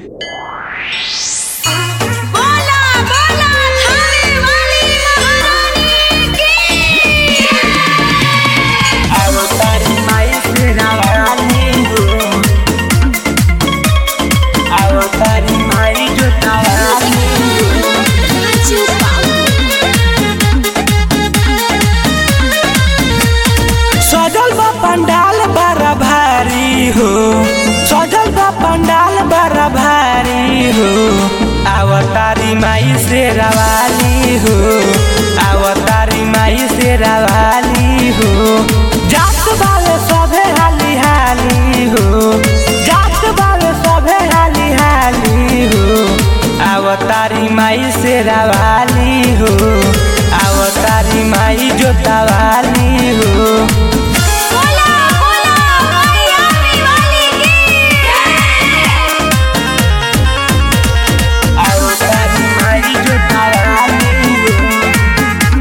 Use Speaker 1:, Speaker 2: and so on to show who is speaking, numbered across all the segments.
Speaker 1: बोला बोला थाने वाली महारानी की
Speaker 2: अवतारी माई तेरा वाली हो अवतारी माई जो तावाली हो सजल बा पंडाल बड़ा भारी हो सजल बा पंडाल बड़ा भारी हो अवतारी माई से रवाली हो अवतारी माई से रवाली हो जात बाले सभे हाली हाली हो जात बाले सभे हाली हाली हो अवतारी माई से रवाली हो अवतारी माई जोतावाली हो
Speaker 1: बोला बोला मायावी वाली की
Speaker 2: अवतारी माई जोतावाली हो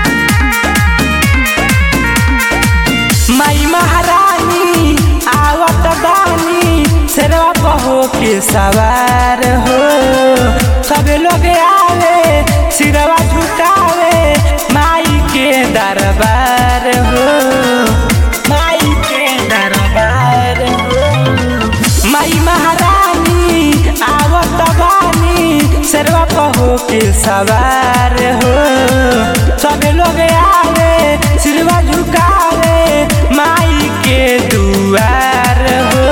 Speaker 2: माई महारानी आवत बानी शेरवा पहो के सवार हो सब लोग आवे सिरवा झुकावे माई के दरबार हो माई के दरबार हो माई महारानी आवत बानी शेरवा पहो के सवार हो सब लोग आवे सिरवा झुकावे माई के दुआर हो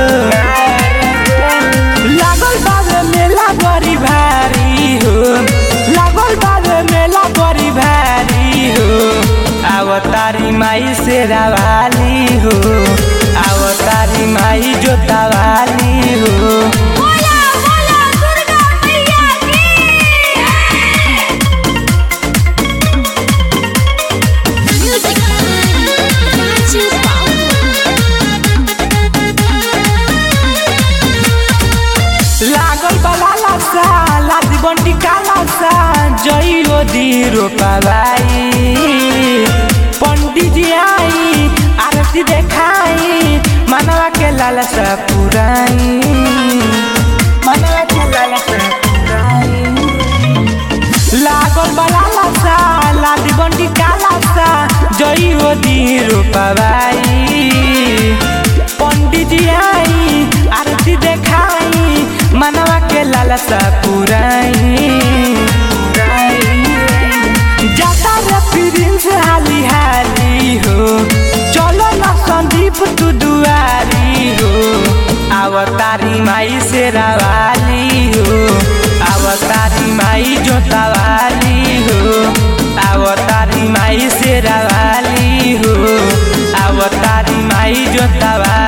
Speaker 2: लागल बाबे मेला बड़ी भारी हो लागल बाबे मेला बड़ी भारी हो अवतारी माई से रवाली हो अवतारी माई जोतावाली हो
Speaker 1: बोला बोला दुर्गा मैया की म्यूजिक राजू
Speaker 2: लागल बलाला सा लादी बंटी काला सा जइयो दी रोपाबाई पंडित जी आई आरती देखाई मनवा के लालसा पुराई मनवा के लालसा पुराई लागल बलाला सा लादी बंटी काला सा जइयो दी रोपाबाई पंडित जी आई आरती देखाई मनवा के लालसा पुराई जाता रे प्रिंस हाली हाली हो चलो ना संदीप तू दुआरी हो अवतारी माई से रवाली हो अवतारी माई जोतावाली हो अवतारी माई से रवाली हो अवतारी माई जोतावाली